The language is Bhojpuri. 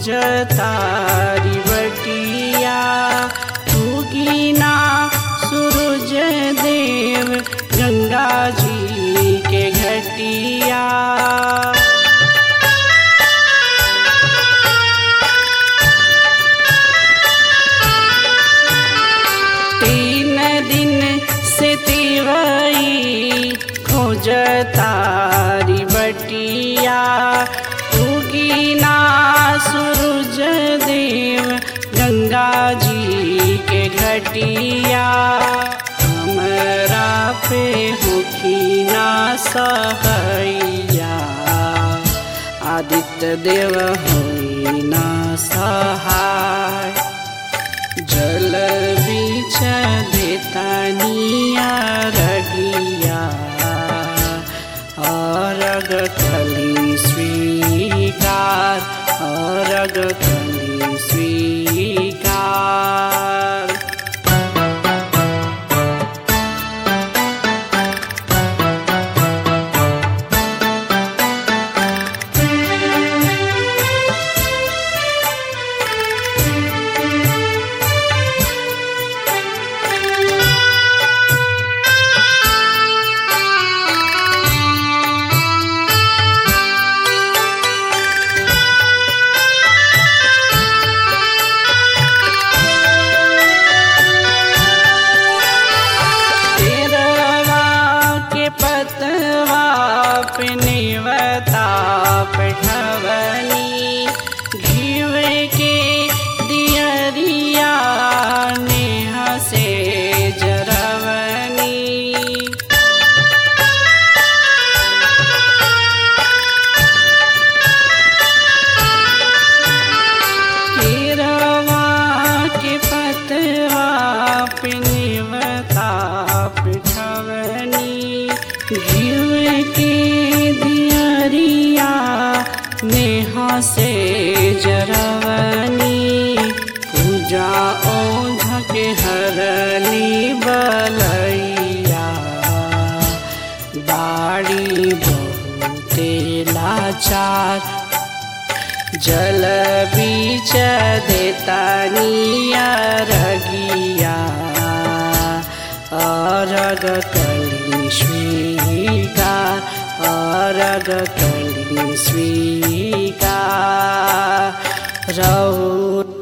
खोजतारी बटिया उगीना सूरज देव गंगा जी के घटिया तीन दिन से तिवई खोजतारी बटिया उगीना सूरज देव गंगा जी के घटिया हमरा पे होखीना सहैया आदित्य देव होई ना सहाय जल बीच देतानिया रगिया अरग कली स्वीकार अरग कली स्वीकार तेरवा के पतवा पे नेवता पेठवनी घीव के दियरिया नेह से जरवनी केरवा के पतवा पिनिवता पिठवनी घिव के दियरिया नेहा से जरवनी पूजा ओझ के हरली बलैया बाड़ी बहुते लाचार जल बीच देतानिया रगिया अरग कली स्वीकार अरग कली स्वीकार रौ